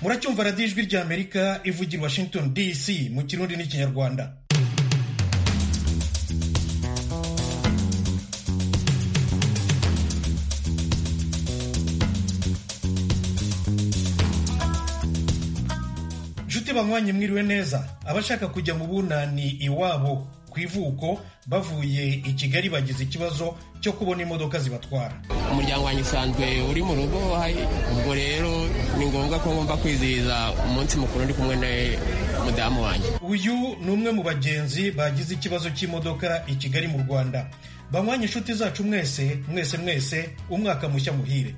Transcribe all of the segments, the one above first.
muracyumva radiyo ijwi ry'amerika ivugira i washington dc mu kirundi n'ikinyarwanda nshuti banywanyi mwiriwe neza abashaka kujya mu bunani iwabo ku ivuko bavuye i kigali bagize ikibazo cyo kubona imodoka zibatwara umuryango wanjye usanzwe uri mu rugo ubwo rero ni ngombwa ko ngomba kwizihiza umunsi mukuru ndi kumwe na mudamu wanjye uyu ni umwe mu bagenzi bagize ikibazo cy'imodoka i kigali mu rwanda banywanyi inshuti zacu mwese mwese mwese umwaka mushya muhire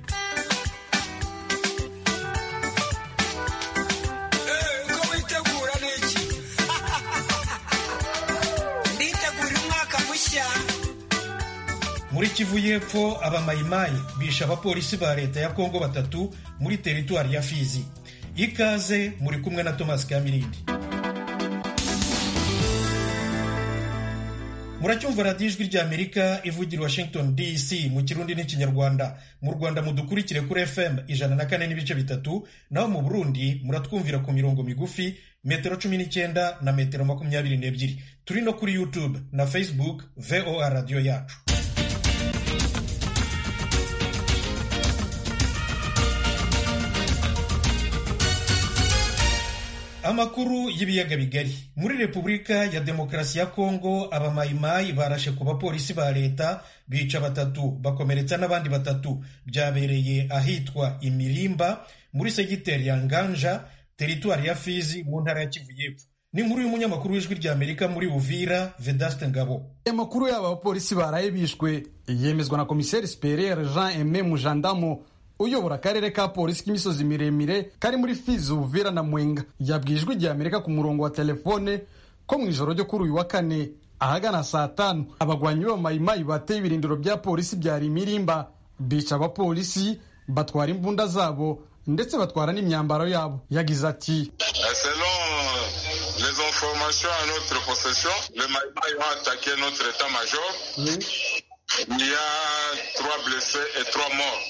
muri kivu y'epfo abamayimayi bishe abapolisi ba leta ya kongo batatu muri teritwari ya fizi ikaze muri kumwe na tomasi kamirindi muracyumva radiyo ijwi ry'amerika ivugira washington dc mu kirundi n'ikinyarwanda mu rwanda mudukurikire kuri fm ijana na kane n'ibice bitatu naho mu burundi muratwumvira ku mirongo migufi metero cumi n'icyenda na metero makumyabiri n'ebyiri turi no kuri youtube na facebook voa radiyo yacu amakuru y'ibiyaga bigari muri repubulika ya demokarasi ya kongo abamayimayi barashe ku bapolisi ba leta bica batatu bakomeretsa n'abandi batatu byabereye ahitwa imirimba muri segiteri ya nganja teritwari ya fizi mu ntara ya kivu y'epfo ni inkuru y'umunyamakuru w'ijwi ry'amerika muri uvira vedaste ngabo amakuru y'aba bapolisi baraye bishwe yemezwa na komiseri superiere jean eme mujandamo uyobora akarere ka polisi k'imisozi miremire kari muri fizi uvira na mwenga yabwijwe igihe amerika ku murongo wa telefone ko mu ijoro ryo kuri uyu wa kane ahagana saa tanu abagwanyi b'abamayimayi bateye ibirindiro bya polisi bya rimirimba bica abapolisi batwara imbunda zabo ndetse batwara n'imyambaro yabo yagize ati les informations à notre possession les mayimayi ont attaqué notre état major il y a trois blessés et trois morts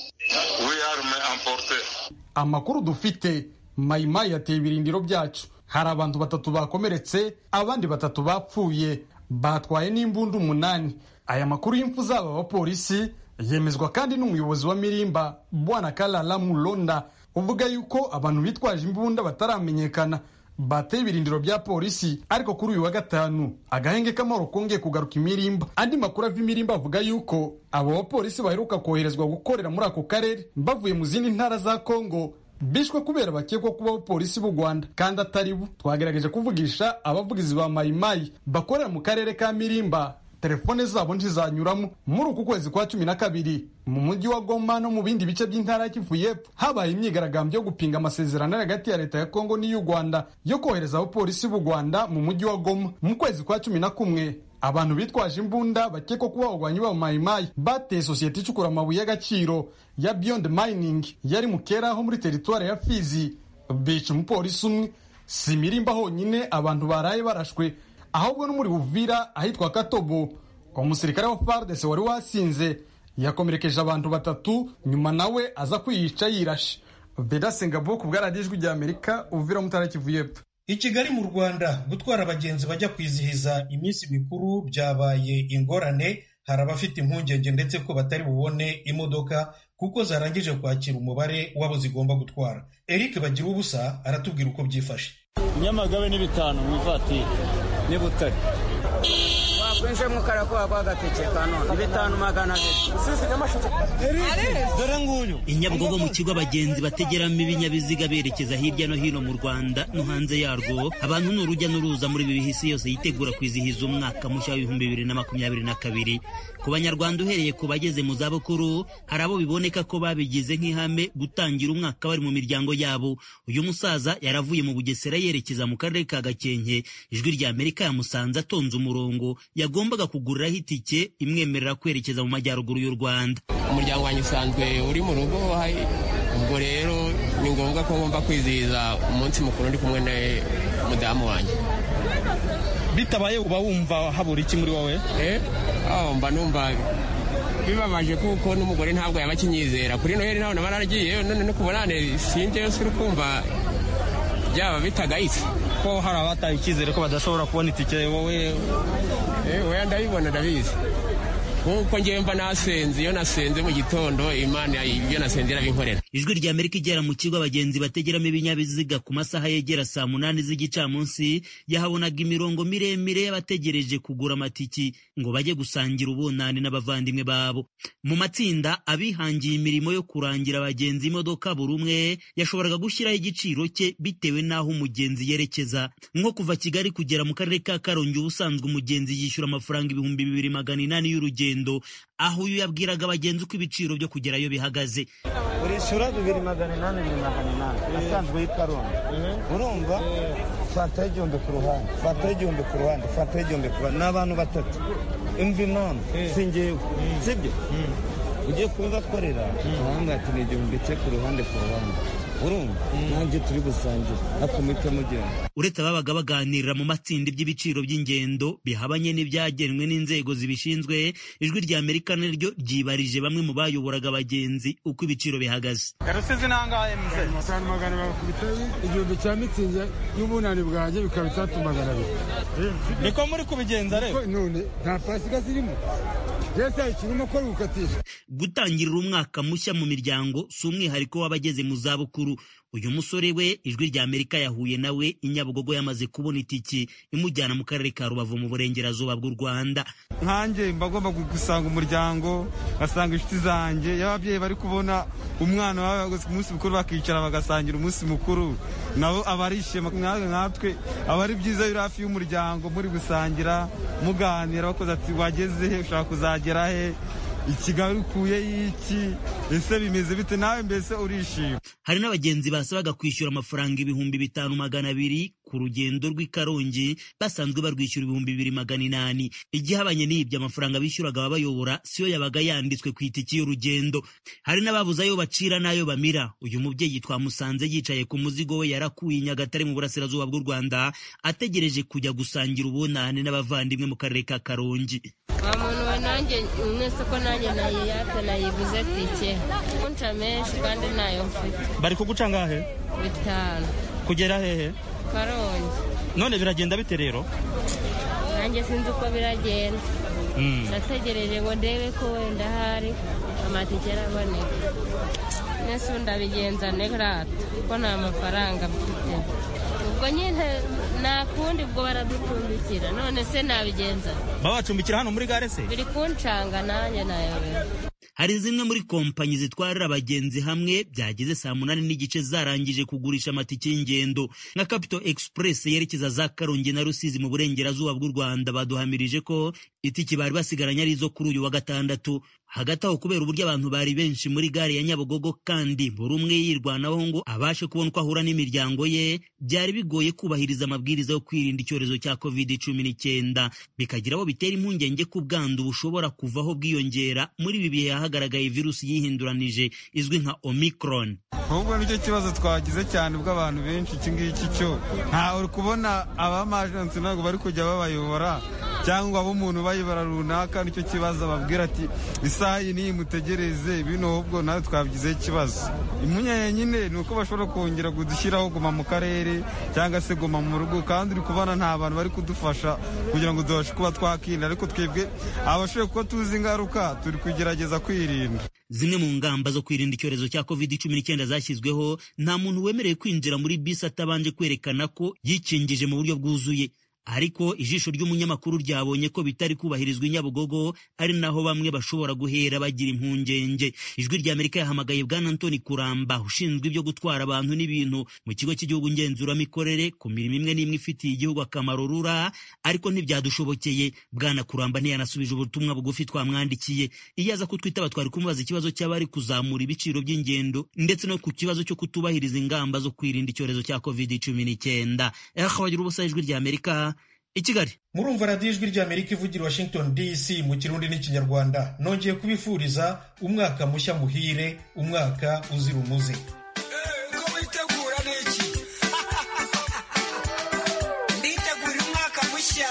amakuru dufite mayimayi yateye ibirindiro byacu hari abantu batatu bakomeretse abandi batatu bapfuye batwaye n'imbunda umunani aya makuru y'imfu z'aba bapolisi yemezwa kandi n'umuyobozi wa mirimba bwana karara mulonda uvuga yuko abantu bitwaje imbunda bataramenyekana bateye ibirindiro bya polisi ariko kuri uyu wa gatanu agahenge k'amahoro kongeye kugaruka imirimba andi makuru ava imirimba avuga yuko abo bapolisi baheruka koherezwa gukorera muri ako karere bavuye mu zindi ntara za kongo bishwe kubera bakekwa kuba abapolisi b'u rwanda kandi atari bo twagerageje kuvugisha abavugizi ba mayimayi bakorera mu karere ka mirimba telefone zabo ntizanyuramo muri uku kwezi kwa cumi na kabiri mu mujyi wa goma no mu bindi bice by'intara ya kivu y'epfo habaye imyigaragambyo yo gupinga amasezerano ari hagati ya leta ya kongo n'iy'u rwanda yo kohereza abapolisi b'u rwanda mu mujyi wa goma mu kwezi kwa cumi na kumwe abantu bitwaje imbunda bakekwa kuba abagwanyi b'abamayimayi bateye sosiyete icukura amabuye y'agaciro ya beyond mining yari mu keraho muri teritwari ya fizi bica umupolisi umwe si mirimba honyine abantu baraye barashwe ahubwo no muri buvira ahitwa katobo umusirikare wa fardc wari wasinze yakomerekeje abantu batatu nyuma nawe aza kwiyica yirashe bedasengabo ku bwaradijwi rya amerika uvira mutara kivu y'epfo i kigali mu rwanda gutwara abagenzi bajya kwizihiza iminsi mikuru byabaye ingorane hari abafite impungenge ndetse ko batari bubone imodoka kuko zarangije kwakira umubare w'abo zigomba gutwara eric bagira ubusa aratubwira uko byifashe nyamagabe ni bitanu mu ivatiri n'ibutare wakwinjira mu karakoba kwagatike kanone bitanu magana abiri i nyabugogo mu kigo abagenzi bategeramo ibinyabiziga berekeza hirya no hino mu rwanda no hanze yarwo abantu ni urujya n'uruza muri ibi bihe isi yose yitegura kwizihiza umwaka mushya w'ibihumbi bibiri na makumyabiri na kabiri ku banyarwanda uhereye ku bageze mu zabukuru hari abo biboneka ko babigize nk'ihame gutangira umwaka bari mu miryango yabo uyu musaza yaravuye mu bugesera yerekeza mu karere ka gakenke ijwi rya amerika yamusanze atonze umurongo yagombaga kuguriraho itike imwemerera kwerekeza mu majyaruguru y'u rwanda umuryango wanjye usanzwe uri mu rugo ubwo rero ni ngombwa ko ngomba kwizihiza umunsi mukuru ndi kumwe na mudamu wanjye bitabaye uba wumva habura iki muri wowe mba numva bibabaje kuko n'umugore ntabwo yaba akinyizera kuri noheli ntabwo naba naragiye none no kubona sinjyeyo suri kumva byaba bitagayitse ko hari abataye icyizere ko badashobora kubona itike wowe weya ndabibona ndabizi nkuko ngemba nasenze iyo nasenze mu gitondo imana ibyo nasenze irabinkorera ijwi rya amerika igera mu kigo abagenzi bategeramo ibinyabiziga ku masaha yegera saa munani z'igicamunsi yahabonaga imirongo miremire y'abategereje kugura amatiki ngo bajye gusangira ubunani n'abavandimwe babo mu matsinda abihangiye imirimo yo kurangira abagenzi imodoka buri umwe yashoboraga gushyiraho igiciro cye bitewe n'aho umugenzi yerekeza nko kuva kigali kugera mu karere ka karongi ubusanzwe umugenzi yishyura amafaranga ibihumbi bibiri magana inani y'urugendo aho uyu yabwiraga abagenzi uko ibiciro byo kugerayo bihagaze urishyura bibiri magana inani bibiri magana inani asanzwe y'ikarongi urumva fataho igihumbi ku ruhande fataho igihumbi ku ruhande fataho igihumbi ku ruhande ni abantu batatu imvi none si ngewe sibyo ugiye kuba akorera ahanga ati ni igihumbi cye ku ruhande ku ruhande urumva nanjye turi gusangira ariko muhita mugenda uretse ababaga baganirira mu matsinda iby'ibiciro by'ingendo bihabanye n'ibyagenwe n'inzego zibishinzwe ijwi rya amerika naryo ryibarije bamwe mu bayoboraga abagenzi uko ibiciro bihagaze rusizi nangahe mzee atanu magana bakubita igihumbi cya mitsingi y'ubunani bwanjye bikaba itatu magana abiri niko muri kubigenza rero Ko none nta pasika zirimo yesi ikirimo ko ari gukatisha gutangirira umwaka mushya mu miryango si umwihariko w'abageze mu zabukuru uyu musore we ijwi rya amerika yahuye nawe i nyabugogo yamaze kubona itiki imujyana mu karere ka rubavu mu burengerazuba bw'u rwanda nkanjye mba agomba gusanga umuryango ngasanga inshuti zanjye iyo ababyeyi bari kubona umwana wabo yaguze ku munsi mukuru bakicara bagasangira umunsi mukuru nabo aba ari ishema nkatwe nkatwe aba ari byiza iyo uri hafi y'umuryango muri gusangira muganira bakoze ati wageze he ushaka kuzagera he ikigali ukuye iki ese bimeze bite nawe mbese urishima hari n'abagenzi basabaga kwishyura amafaranga ibihumbi bitanu magana abiri ku rugendo rw'i karongi basanzwe barwishyura ibihumbi bibiri magana inani igihabanye n'ibyo amafaranga bishyuraga ababayobora siyo yabaga yanditswe ku itiki y'urugendo hari n'ababuze ayo bacira n'ayo bamira uyu mubyeyi twamusanze yicaye ku muzigo we yarakuye i nyagatare mu burasirazuba bw'u rwanda ategereje kujya gusangira ubunane n'abavandimwe mu karere ka karongi nta muntu wa nanjye mwese ko nanjye nayiyata nayiguze tike kunca menshi kandi ntayo mfite bari kuguca ngahe bitanu kugera hehe karongi none biragenda bite rero nanjye sinzi uko biragenda nategereje ngo ndebe ko wenda ahari amatike araboneka nese ubu ndabigenza nerata kuko nta mafaranga mfite ubwo nyine nta kundi ubwo baradupfundikira none se nabigenza babacumbikira hano muri gare se biri kuncanga nanjye nayobewe hari zimwe muri kompanyi zitwarira abagenzi hamwe byageze saa munani n'igice zarangije kugurisha amatike y'ingendo nka capito express yerekeza za karongi na rusizi mu burengerazuba bw'u rwanda baduhamirije ko itike bari basigaranye ari izo kuri uyu wa gatandatu hagati aho kubera uburyo abantu bari benshi muri gare ya nyabugogo kandi buri umwe yirwanaho ngo abashe kubona uko ahura n'imiryango ye byari bigoye kubahiriza amabwiriza yo kwirinda icyorezo cya covid cumi n'icyenda bikagira abo bitera impungenge ko ubwandu bushobora kuvaho bwiyongera muri ibi bihe hagaragaye virusi yihinduranije izwi nka omicron ahubwo nicyo kibazo twagize cyane ubw'abantu benshi iki ngiki cyo ntawe uri kubona abamajensi ntabwo bari kujya babayobora cyangwa abo umuntu bayobora runaka nicyo kibazo ababwira ati isaha iyi niyi mutegereze bino ahubwo nawe twabigizeho ikibazo impungenge nyine ni uko bashobora kongera kudushyiraho guma mu karere cyangwa se guma mu rugo kandi uri kubona nta bantu bari kudufasha kugira ngo tubashe kuba twakirinda ariko twebwe abashoboye kuba tuzi ingaruka turi kugerageza kwirinda zimwe mu ngamba zo kwirinda icyorezo cya covid cumi n'icyenda zashyizweho nta muntu wemerewe kwinjira muri bisi atabanje kwerekana ko yikingije mu buryo bwuzuye ariko ijisho ry'umunyamakuru ryabonye ko bitari kubahirizwa i nyabugogo ari naho bamwe bashobora guhera bagira impungenge ijwi rya amerika yahamagaye bwana antoni kuramba ushinzwe ibyo gutwara abantu n'ibintu mu kigo cy'igihugu ngenzuramikorere ku mirimo imwe n'imwe ifitiye igihugu akamaro rura ariko ntibyadushobokeye bwana kuramba ntiyanasubije ubutumwa bugufi twamwandikiye iyo aza kutwitaba twari kumubaza ikibazo cy'abari kuzamura ibiciro by'ingendo ndetse no ku kibazo cyo kutubahiriza ingamba zo kwirinda icyorezo cya covid cumi n'icyenda bagira ubusa ijwi rya amerika i kigali murumva radiyo ijwi rya amerika ivugira washington dc mu kirundi n'ikinyarwanda nongeye kubifuriza umwaka mushya muhire umwaka uzira umuze nditegura umwaka mushya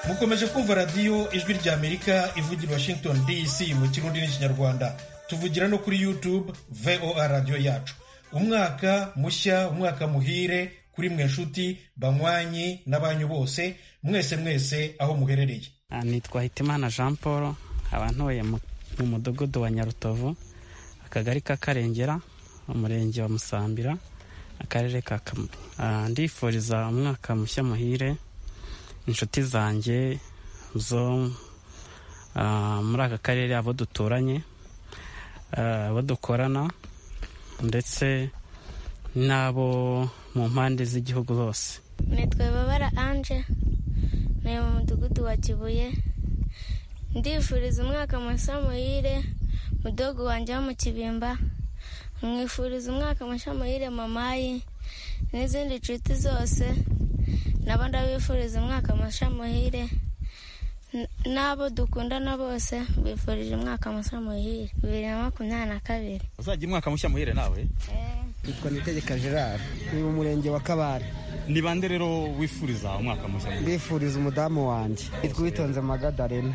mukomeje kumva radiyo ijwi ry'amerika ivugira i washington dc mu kirundi n'ikinyarwanda tuvugira no kuri youtube voa radiyo yacu umwaka mushya umwaka muhire kuri mwe nshuti banywanyi n'abanyu bose mwese mwese aho muherereye nitwa hitimana jean paul abantuye mu mudugudu wa nyarutovu akagari ka karengera umurenge wa musambira akarere ka kamonyi ndifuriza umwaka mushya muhire inshuti zanjye zo muri aka karere abo duturanye abo dukorana ndetse n'abo mu mpande z'igihugu hose nitwa babara anje ni mu mudugudu wa kibuye ndifuriza umwaka mushya muhire mudogo wanjye wo mu kibimba mwifuriza umwaka mushya muhire mamayi n'izindi nshuti zose nabo ndabifuriza umwaka mushya muhire n'abo dukundana bose bifurije umwaka mushya muhire bibiri na makumyabiri na kabiri uzajya umwaka mushya muhire nawe nitwa nitegeka gerard ni mu murenge wa kabare ni bande rero wifuriza umwaka mushya muhire ndifuriza umudamu wanjye nitwa uwitonze magadarena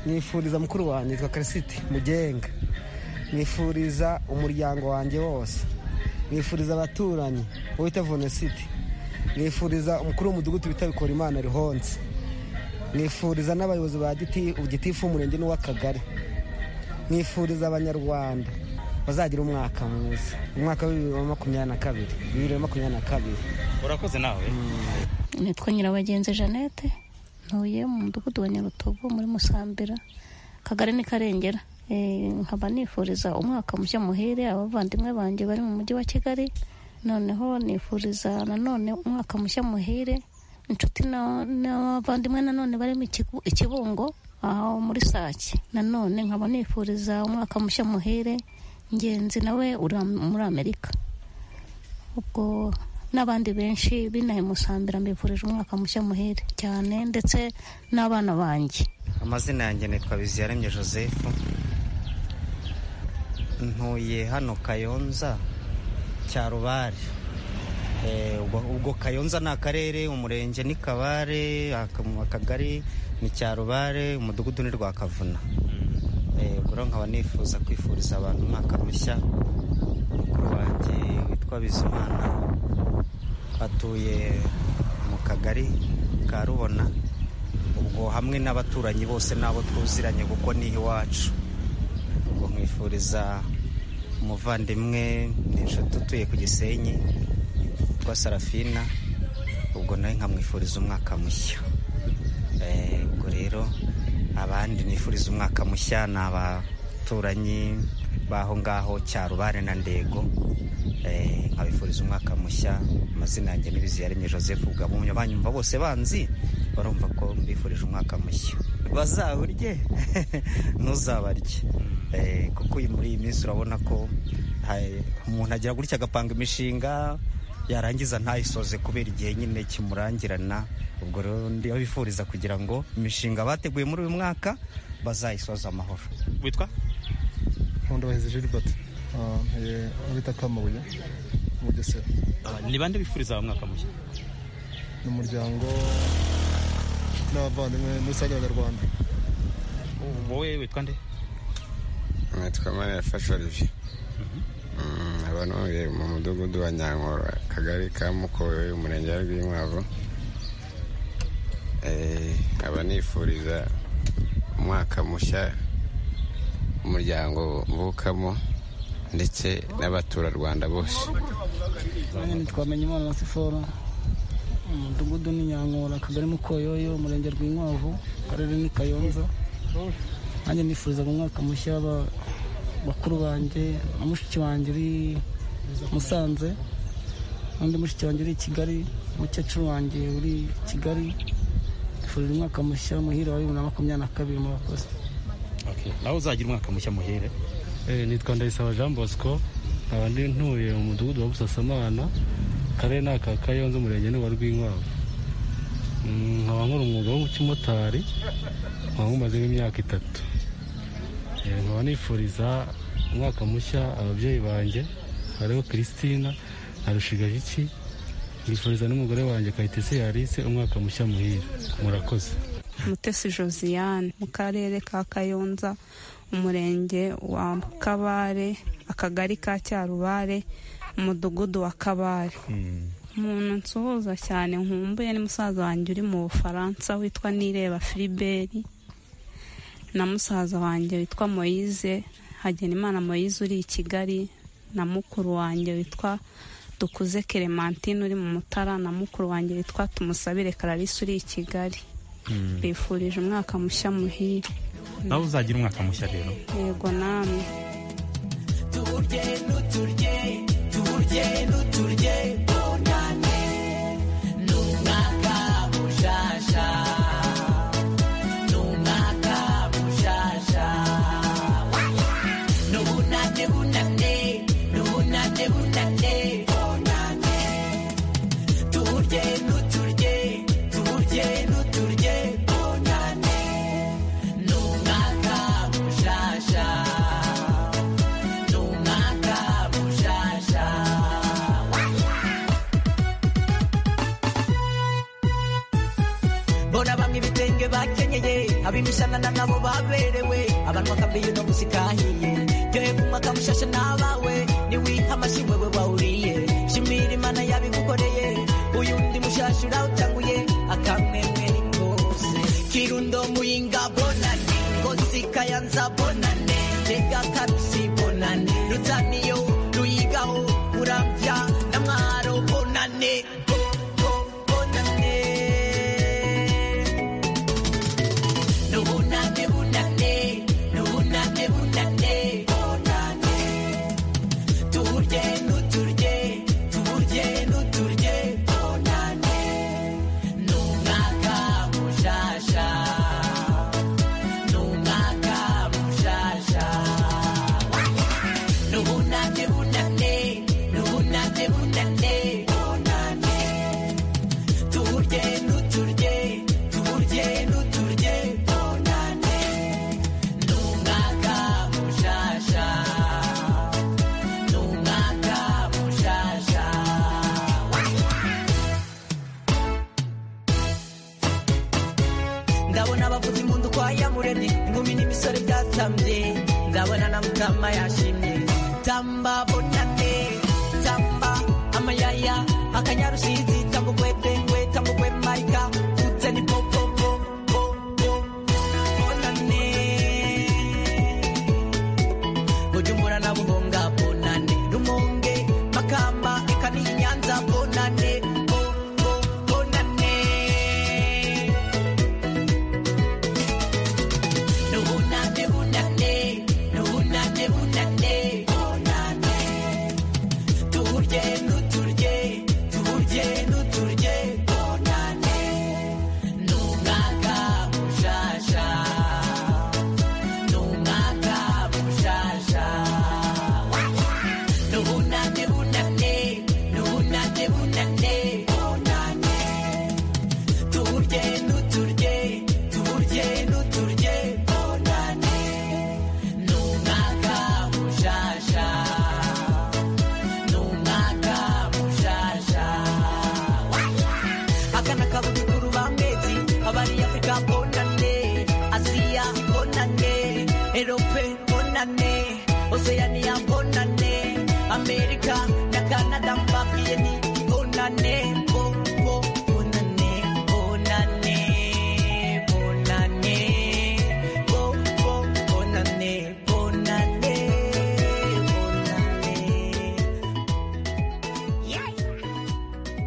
nifuriza mukuru wanjye nitwa karisiti mugenga nifuriza umuryango wanjye wose nifuriza abaturanyi wita vonesiti nifuriza umukuru w'umudugudu bita bikorimana rihonze nifuriza n'abayobozi ba gitifu umurenge n'uw'akagari nifuriza abanyarwanda bazagira umwaka mwiza umwaka wa bibiri na makumyabiri na kabiri bibiri na makumyabiri na kabiri urakoze nawe nitwa nyirabagenzi jeannette ntuye mu mudugudu wa nyarutogo muri musambira akagari ni karengera nkaba nifuriza umwaka mushya muhire abavandimwe banjye bari mu mujyi wa kigali noneho nifuriza nanone umwaka mushya muhire inshuti n'abavandimwe nanone barimo ikibungo aho muri sake nanone nkaba nifuriza umwaka mushya muhire ngenzi nawe uri muri amerika ubwo n'abandi benshi binahe musambira mbifurije umwaka mushya muhire cyane ndetse n'abana banjye amazina yanjye nitwa biziyaremye joseph ntuye hano kayonza cyarubare ubwo kayonza ni akarere umurenge ni kabare akagari ni cyarubare umudugudu ni rwakavuna ubwo nkaba nifuza kwifuriza abantu umwaka mushya mukuru wanjye witwa bizimana atuye mu kagari ka rubona ubwo hamwe n'abaturanyi bose n'abo twuziranye kuko ni iwacu ubwo nkifuriza umuvandimwe ni inshuti utuye ku gisenyi witwa sarafina ubwo nawe nkamwifuriza umwaka mushya ubwo rero abandi nifuriza umwaka mushya ni abaturanyi b'aho ngaho cyarubare na ndego nkabifuriza umwaka mushya amazina yanjye n'ibiziyaremye joseph ubwabumye banyumva bose banzi barumva ko mbifurije umwaka mushya bazawurye ntuzabarye kuko uyu muri iyi minsi urabona ko umuntu agira gutya agapanga imishinga yarangiza ntayisoze kubera igihe nyine kimurangirana ubwo rero ndabifuriza kugira ngo imishinga bateguye muri uyu mwaka bazayisoze amahoro witwa nkundabaheze gilbert bita kamabuye mu bugesera ni bande bifuriza umwaka mushya ni umuryango n'abavandimwe muri rusange abanyarwanda wowe witwa nde nitwa mariya fashe olivier abantuye mu mudugudu wa nyankoro akagari ka mukowe umurenge wa rwinkwavu nkaba nifuriza umwaka mushya umuryango mvukamo ndetse n'abaturarwanda bose twamenyemo amasiforo umudugudu ni nyankoro akagari mukoyoyo umurenge rw'inkwavu akarere ni kayonza nanjye nifurizaga umwaka mushya bakuru banjye na mushiki wanjye uri musanze n'undi mushiki wanjye uri i kigali mukecuru wanjye uri kigali nifurije umwaka mushya muhire wa bibiri na makumyabiri na kabiri mu bakozi nawe uzagira umwaka mushya muhere nitwa ndayisaba jean bosco nkaba ndi ntuye mu mudugudu wa busasamana akarere ni aka kayonza umurenge ni wa rwinkwavu nkaba nkora umwuga w'umukimotari nkaba nkumazemo imyaka itatu nkaba nifuriza umwaka mushya ababyeyi banjye hariho christina na rushigajiki yifuriza n'umugore wanjye kayitesi yarise umwaka mushya muhire murakoze mutesi josiane mu karere ka kayonza umurenge wa kabare akagari ka cyarubare umudugudu wa kabare umuntu nsuhuza cyane nkumbuye ni musaza wanjye uri mu bufaransa witwa nireba filiberi na musaza wanjye witwa moyize hagenimana moyize uri i kigali na mukuru wanjye witwa dukuze clementine uri mu mutara na mukuru wanjye witwa tumusabire kararisi uri i kigali bifurije umwaka mushya muhire nawe uzagira umwaka mushya rero yego namwe tuwurye n'uturye tuwurye n'uturye bonane ni umwaka mushasha ni umwaka mushasha ni ubunane bunane ni ubunane bunane bonane tuwurye n'uturye tuwurye n'uturye bonane ni umwaka mushasha Tumaka mushasha mbona bamwe ibitenge bakenyeye ab'imishanana nabo baberewe abantu bakambiye no musikahiye ryohe kunywa kamushasha n'abawe niwiha amashyi wewe wawuriye shimira imana yabigukoreye uyu ndi mushasha urawutanguye akamwemwe ni kose kirundo muyinga bonane ngozi kayanza bonane jega karusi bonane rutaniyo ruyigaho urabya na mwaro bonane Bo- bo- bonane Nubunane, bunane, nubunane, bunane, bonane. Tuburye, nuturye, tuburye, nuturye, bonane. Numwaka mushasha, numwaka mushasha. Nubunane, bunane, nubunane, bunane, bonane. Tuburye, nuturye, tuburye, nuturye, bonane. Numwaka mushasha, numwaka mushasha. ndabona abavuza impundu kwa yamuremye inkumi n'imisore byasamye ndabona na mutama yashimye tamba bonane tamba amayaya akanyarusizi tamba ugwedengwe tamba ugwemarika utse ni popopo bonane bujumbura na buhonga bonane rumonge makamba eka n'inyanza bonane bo- bo- bonane Nubunane, bunane, nubunane, bunane, bonane. Tuburye, nuturye, tuburye, nuturye, bonane. Ni umwaka mushasha, ni umwaka mushasha. Nubunane, bunane, nubunane, bunane, bonane. Tuburye, nuturye, tuburye, nuturye, bonane. Ni umwaka mushasha, ni umwaka mushasha. Aka ni akabuga kuruba amezi, abari Afurika bonane, Aziya bonane, Erope bonane, Oceania bonane, Amerika na Canada mbabwiye ni bonane, bo, bo, bonane, bonane, bonane, bo, bo, bonane, bonane, bonane.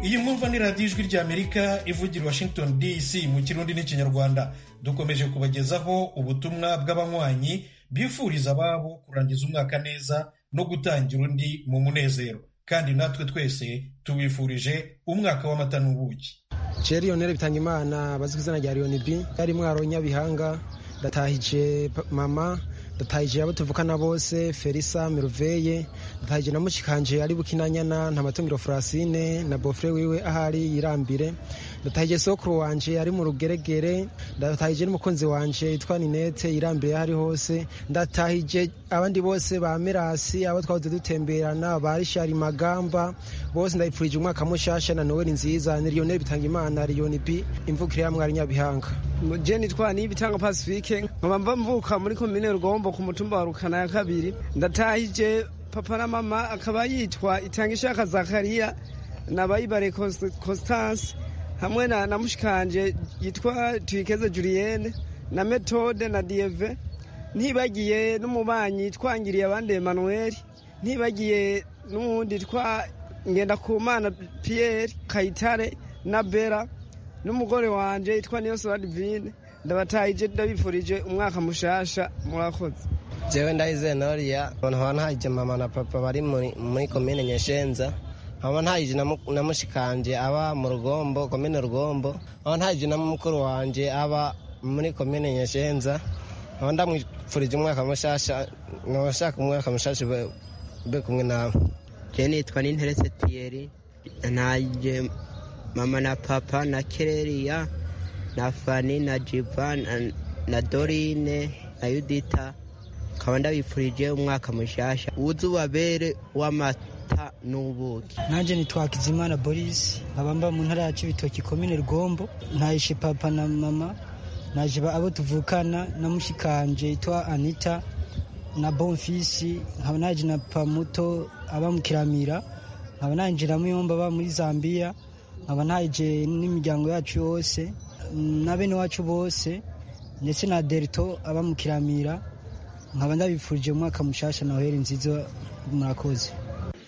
iyi mwumva ni radiyo ijwi ry'amerika ivugira i washington dc mu kirundi n'ikinyarwanda dukomeje kubagezaho ubutumwa bw'abanywanyi bifuriza ababo kurangiza umwaka neza no gutangira undi mu munezero kandi natwe twese tubifurije umwaka w'amata n'ubuki Jerry Lionel Bitangimana bazwi ku izina rya Lion B yari mwaro Nyabihanga ndatahije pa- mama ndatahije abo tuvukana bose Felisa Merveille ndatahije na mushikanje ari bukinanyana nta matungiro Francine na bofre wiwe ahari yirambire ndatahiye sokuru wanje ari mu rugeregere ndatahiye n'umukunzi wanje yitwa ninete irambiye aho ari hose ndatahiye abandi bose ba mirasi abo twahoze dutemberana ba rishari magamba bose ndabipfurije umwaka mushasha na noweli nziza ni lionel bitanga imana liyoni bi imvukire ya mwari nyabihanga jeni twani bitanga pacifique nkaba mva mvuka muri komine rugombo ku mutumba wa rukana ya kabiri ndatahije papa na mama akaba yitwa itanga ishaka zakariya na bayibare constance hamwe na na mushikanje yitwa tuyikeze julienne na metode na dieve ntibagiye n'umubanyi twangiriye abandi emanuel ntibagiye n'uwundi twa ngendakumana pierre kayitare na bera n'umugore wanjye yitwa niyo sora divine ndabatahije ndabifurije umwaka mushasha murakoze jewe ndahize noriya nkaba ntahije mama na papa bari muri komine nyeshenza nkaba ntahije na mushikanje aba mu rugombo komine rugombo nkaba ntahije na mukuru wanjye aba muri komine nyeshenza nkaba ndamwifurije umwaka mushasha nkaba nshaka umwaka mushasha ube kumwe nawe jewe nitwa ninterese piyeri ntahije mama na papa na kereriya na fani na jiva na, na dorine na yudita nkaba ndabipfurije umwaka mushasha uze ubabere w'amata n'ubuki nanjye nitwakizimana boris nkaba mba mu ntara ya cibitoki komine rugombo ntahishe papa na mama naje abo tuvukana na mushikanje yitwa anita na bonfisi nkaba naje na pamuto aba mu kiramira nkaba nanje na muyomba aba muri zambiya nkaba ntaje n'imiryango yacu yose na bene wacu bose ndetse na derito aba mu kiramira nkaba ndabifurije umwaka mushasha na heri nziza murakoze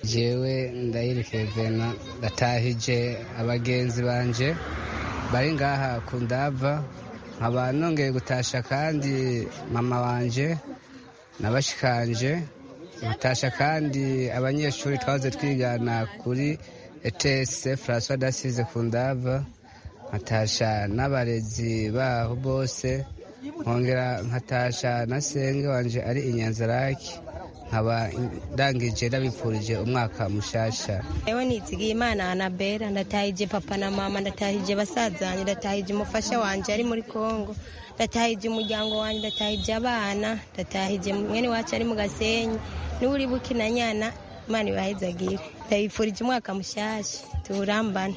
jewe ndayirekevena ndatahije abagenzi banje bari ngaha kundava nkaba nongeye gutasha kandi mama wanje nabashikanje gutasha kandi abanyeshuri twahoze twigana kuri etese francois dasize ku ndava nkatasha n'abarezi baho bose nkongera nkatasha na senge wanje ari inyanzaraki nkaba ndangije ndabipfurije umwaka mushasha ewe nizigiye imana anabera ndatahije papa na mama ndatahije basazanye ndatahije umufasha wanje ari muri kongo ndatahije umuryango wanjye ndatahije abana ndatahije mwene wacu ari mu gasenyi n'uri bukinanyana imana ibahezagire ndabifurije umwaka mushasha tuwurambane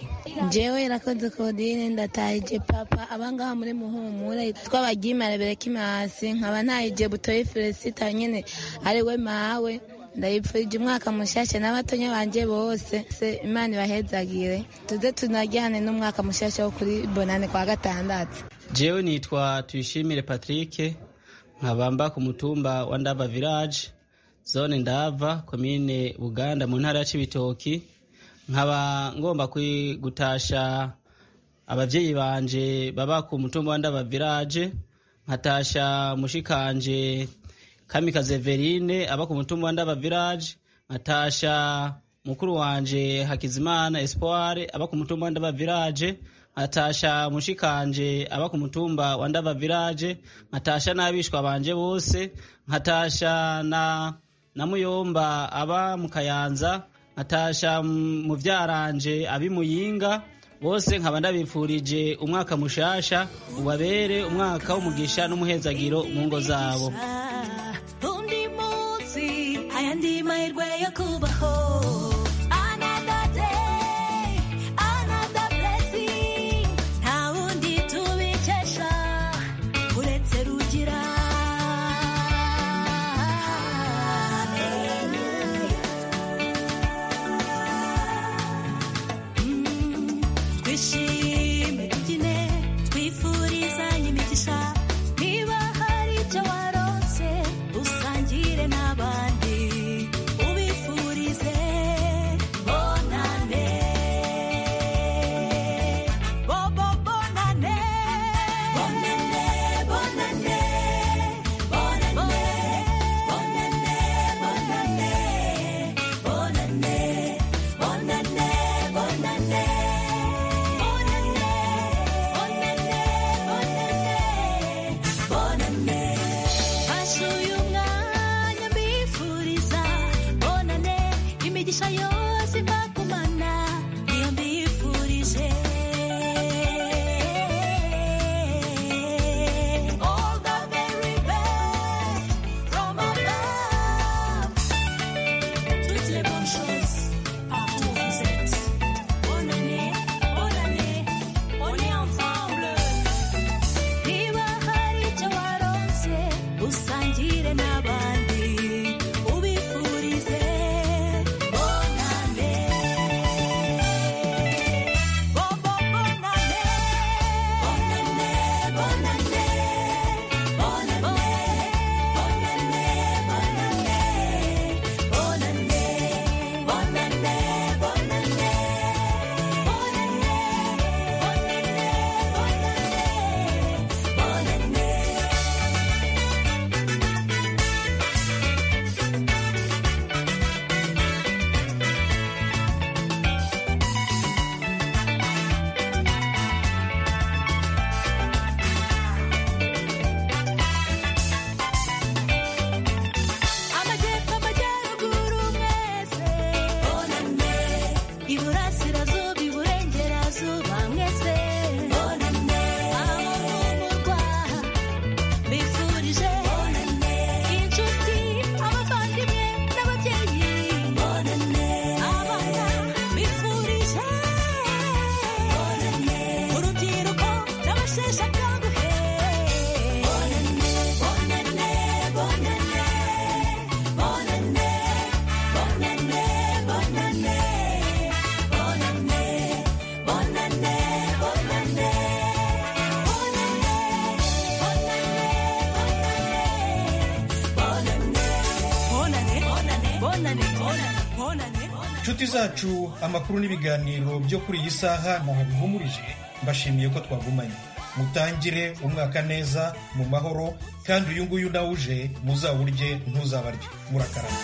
jewe irakoze kodine ndatahije papa abangaha muri muhumura twabagimara berekime hasi nkaba ntahije butoye felicita nyine ari we mawe ndayipfurije umwaka mushasha n'abatonya banje bose se imana ibahezagire tuze tunajyane n'umwaka mushasha wo kuri bonane kwa gatandatu jewe nitwa tuyishimire patrick nkabamba ku mutumba wa ndava village zone ndava komine buganda mu ntara ya cibitoki nkaba ngomba gutasha abavyeyi banje baba ku mutumba wa ndava village nkatasha mushikanje kamikaze verine aba ku mutumba wa ndava village nkatasha mukuru wanje hakizimana espoir aba ku mutumba wa ndava village nkatasha mushikanje aba ku mutumba wa ndava village nkatasha n'abishwa banje bose nkatasha na na muyomba aba mu kayanza nkatasha mu byaranje abi muyinga bose nkaba ndabifurije umwaka mushasha ubabere umwaka w'umugisha n'umuhezagiro mu ngo zabo undi munsi ayandi mahirwe yo kubaho Usanjire n'abandi ubifurize inshuti zacu amakuru n'ibiganiro byo kuri iyi saha ntabihumurije mbashimiye ko twagumanye mutangire umwaka neza mu mahoro kandi uyu nguyu nawe uje muzawurye ntuzabarye murakarama